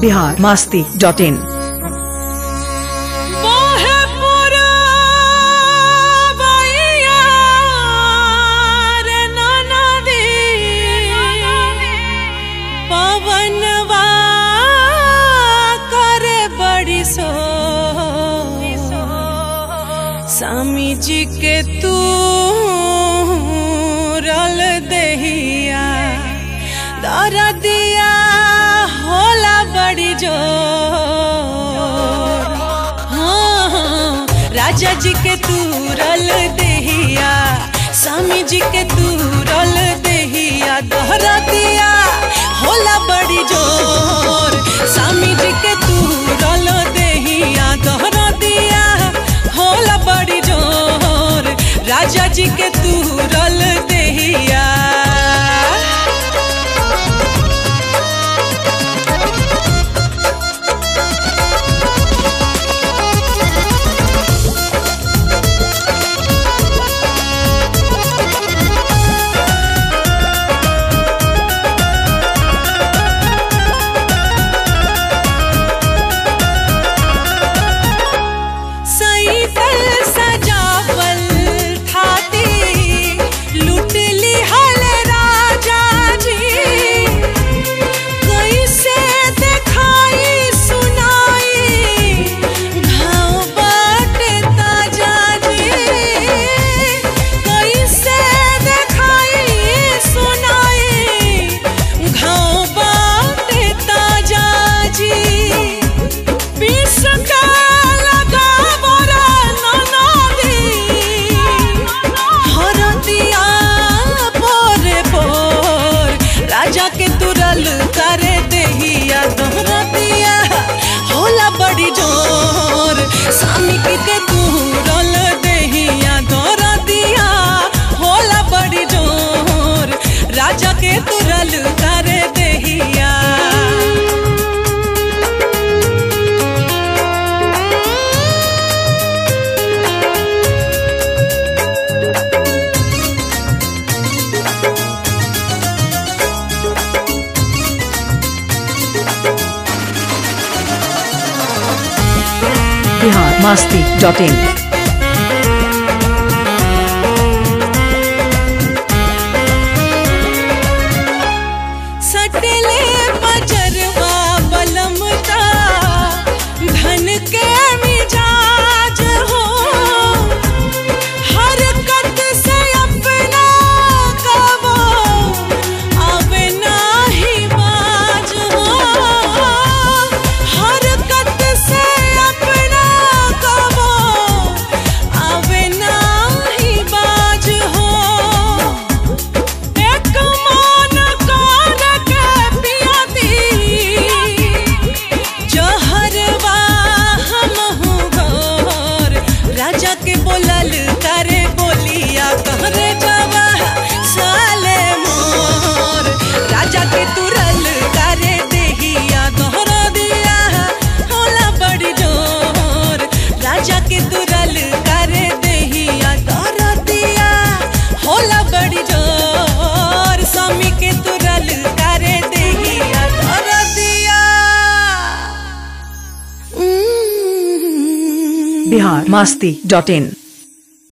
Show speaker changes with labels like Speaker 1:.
Speaker 1: Bihar Masti dot in
Speaker 2: मोहे पुरवैया रे ननदी, पवनवा करे बड़ी सो स्वामी जी के तू रल दहिया दर दिया होला बड़ी जोर हाँ, हाँ, राजा जी के तू रल दहिया स्वामी जी के तू रल दहिया दोहरा दिया होला बड़ी जोर स्वामी जी के तू रल दहिया दोहरा दिया होला बड़ी जोर राजा जी के तू रल दहिया सईदल सजावल थाती लूट ली हल राजा जी कैसे देखाई सुनाई घाव बाटे ताजा जी कैसे देखाई सुनाई घाव बाटे ताजा जी विष का लगा बरा ननदी हरदिया पोरे पोर राजा के तुरल करे देहिया दोहरा दिया होला बड़ी जोर स्वामी के तुरल देहिया दोहरा दिया होला बड़ी जोर राजा के तुरल करे देहिया
Speaker 1: बिहार मास्ती डॉट इन
Speaker 2: सटले बजरवा बलमता धन के मिजाज हो हरकत से अपना कबो आवे नाही बाज हो हरकत से अपना कबो आवे नाही बाज हो एक मान कान के पियाती जहरवा हमहू घोर राजा के बोलल करे बोलिया कहरे जावा साले मोर राजा के तुरल करे देहिया दोहरा दिया होला बड़ी जोर राजा के तुरल करे देहिया दोहरा दिया होला बड़ी जोर स्वामी के तुरल करे देहिया दोहरा दिया
Speaker 1: बिहार मास्ती डॉट इन